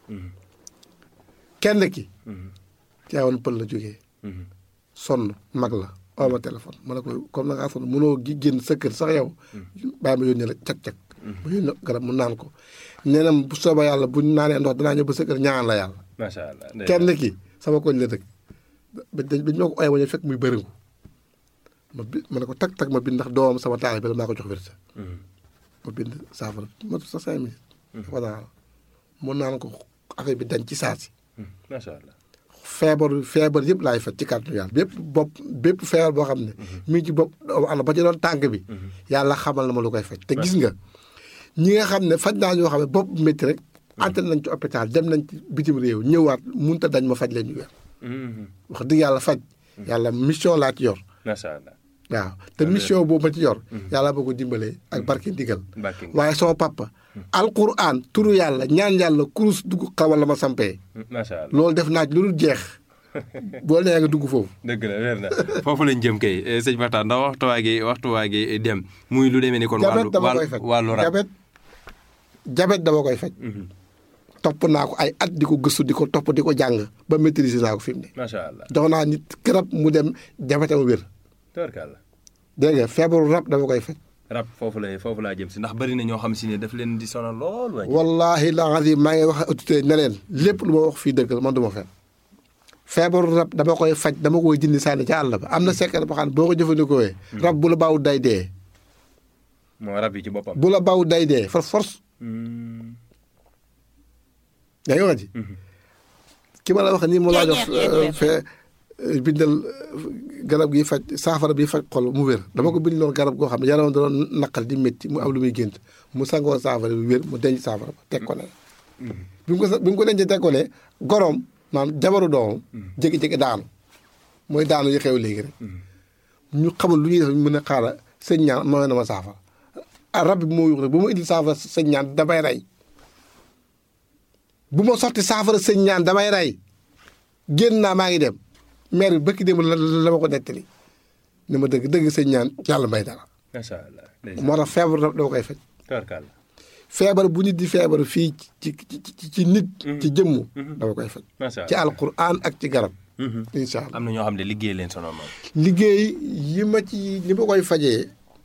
kenn ki Tiwaawan pël la jógee sonn mag la oo ma téléphone ma ne ko comme na ngaa sonn mënoo gi génn sa kër sax yow bàyyi ma yónnee la cag-cag ma yónnee garab mu naan ko nee na bu soobee yàlla bu ñu naanee ndox danaa ñëw ba sa kër ñaan la yàlla macha allah kenn ki sama koñ la dëkk ba dañ ba ñoo ko oye wañu fekk muy bëriŋu ma bi ma ne ko tag tag ma bind ndax doomam sama taal bi la maa ko jox wérsa ma bind saafara ma sa cinq minutes dafa naan mu naan ko affaire bi dañ ci saasi macha allah feebar feebar yëpp laay faj ci kàttanu yàlla bépp bopp bépp feebar boo xam ne mi ngi ci bopp ana ba ci doon tànk bi yàlla xamal na ma lu koy faj te gis nga ñi nga xam ne faj naa ñoo xam ne bopp métti rek ante nañ ci hôpital dem nañ ci bitim réew ñëwaat munta dañ ma faj leen ñu wér wax dëgg yàlla faj yàlla mission laa ci yor macha allah waaw te mission boobu ma ci yor yàlla boo ko dimbalee ak barke ndigal barke waaye sama papa alquran turu yàlla ñaan yàlla kurus dugg xawal la ma sampee macha allah loolu def naa ci lu dul jeex boo nee nga dugg foofu dëgg la wér na foofu lañ jëm kay sëñ Makhtar ndax waxtuwaa gi waxtuwaa gi dem muy lu demee ni kon jabet wàllu dama koy faj wàllu rab jabet jabet dama koy faj topp naa ko ay at di ko gëstu di ko topp di ko jàng ba maîtriser naa ko fi mu ne macha allah jox naa nit garab mu dem jabetam wér tubarkàlla dégg nga feebaru rab dama koy faj rab foofu lay foofu laa jëm si ndax bari na ñoo xam si ne daf leen di sonal lool waaye wallahi la azim maa ngi wax autorité ne leen lépp lu ma wax fii dëgg la man du ma fen feebaru rab dama koy faj dama koy jindi sànni ca àll ba am na secret boo xam ne boo ko jëfandikoo rab bu la baaw day dee moo rab yi ci boppam bu la baaw day dee for force Hmm. yaa ngi wax ji ki ma la wax nii mu laa jox fee bindal garab gi faj saafara bi faj xol mu wér dama ko bind loon garab goo xam ne yaram da doon naqal di métti mu am lu muy gént mu sangoo saafara bi wér mu denc saafara ba teg ko ne bi mu ko sa- bi mu ko dencee teg ko ne goroom maanaam jabaru doomam jékki-jékki daanu mooy daanu yi xew léegi rek ñu xamul lu ñuy def mën a xaaral sëñ ñaan ma na ma saafara ah rab bi moo yuux rek bu ma indil saafara sëñ ñaan damay rey bu ma sotti saafara sëñ ñaan damay rey génn naa maa ngi dem maire bi bëkki dem la la ma ko nettali ne ma dëgg dëgg sëñ ñaan yàlla may dara macha allah moo tax feebar rab dama koy faj tubarkàlla feebar bu nit di feebar fii ci ci ci ci nit ci jëmm dama koy faj macha ci allah alquran ak ci garab incha allah am na ñoo xam ne liggéey leen sonal moom liggéey yi ma ci li ma koy fajee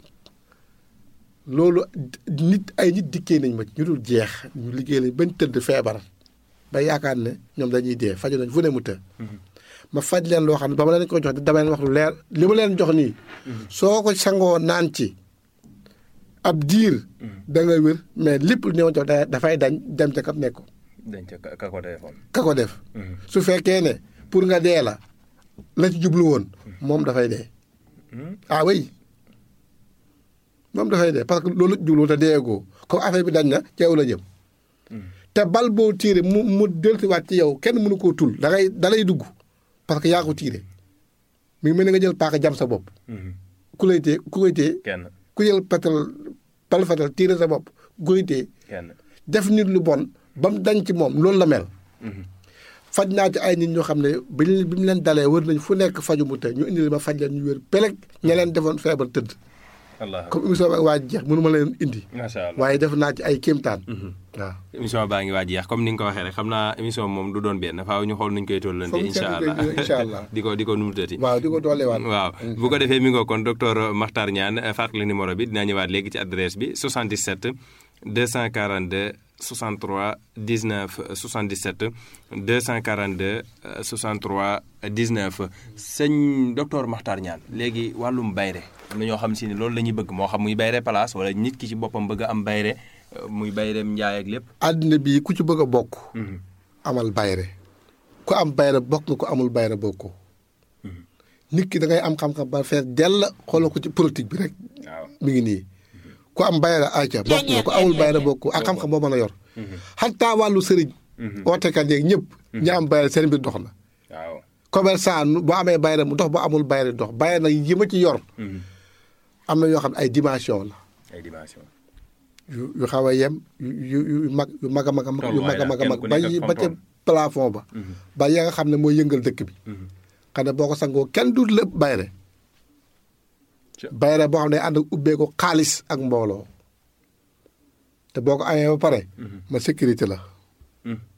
loolu nit ay nit dikkee nañ ma ci ñu dul jeex ñu liggéey lañ bañ tëdd feebar ba yaakaar ne ñoom dañuy dee faju nañ fu ne mu të ma faj leen loo xam ne ba ma leen ko jox dama leen wax lu leer li ma leen jox nii soo ko sangoo naan ci ab diir da nga wér mais lépp lu ñëw jox da- dafay dañ dem ca kam nekk dañ ca ka- ka ko defoon ka ko def su fekkee ne pour nga dee la la ci jublu woon moom dafay dee ah oui moom dafay dee parce que loolu la ci jublu woon te deegoo comme affaire bi dañ na ci yow la jëm te bal boo tiire mu mu dellusiwaat ci yow kenn mënu koo tul da ngay da lay dugg parce que yaa ko tiire mi ngi mel ni nga jël paaka jam sa bopp ku lay tee ku koy tee kenn ku jël petal bal fetal tiire sa bopp ku koy tee kenn def nit lu bon ba mu dañ ci moom loolu la mel faj naa ci ay nit ñoo xam ne bi ñu bi mu leen dalee wër nañ fu nekk faju mu te ñu indi ma faj leen ñu wér peleg ña leen defoon feebar tëdd allah comme émission bi ak waa ji jeex mënu ma leen indi macha allah waaye def naa ci ay kéemtaan waaw émission baa ngi waaj yeex comme ni nga ko waxee rek xam naa émission moom du doon benn faaw ñu xool nuñ koy tollante Foog ñu incha seetlu allah ko incha allah. di ko di ko numutati waaw di ko dooleewaat waaw bu ko defee mi ngoo kon docteur Makhtar Niane fàttali numéro bi dinaa ñëwaat léegi ci adresse bi 77 242 63 19 77 242 63 19 sëñ docteur Makhtar Niane léegi wàllum bayre am na ñoo xam si ne loolu la ñuy bëgg moo xam muy bayre place wala nit ki ci boppam bëgg a am bayre euh, muy bayreem njaay ak lépp àddina bii ku ci bëgg a bokk amal bayre ku am bayre bokk nga ku amul bayre bokkoo nit ki da ngay am xam-xam ba fees dell xoolal ko ci politique bi rek waaw mi ngi nii ku am bayra ayca bokk nga ku amul bayra bokk ak xam-xam boo mën a yor xataa wàllu sëriñ ootekat yeeg ñëpp ñi am bayra seen mbir dox na waaw commerçant nu- boo amee bayra mu dox boo amul bayra dox bayra nag yi ma ci yor am na yoo xam ne ay dimension la ay dimension yu yu xaw a yem yu yu yu mag yu mag a mag a mag yu mag a mag a mag Kenn ku ba nekk yi ak ba ca fam plafond ba ba ya nga xam ne mooy yëngal dëkk bi xam ne boo ko sangoo kenn du lépp bayre Ca- bayre boo xam ne ànd ak ubbee ko xaalis ak mbooloo te boo ko amee ba pare ma sécurité la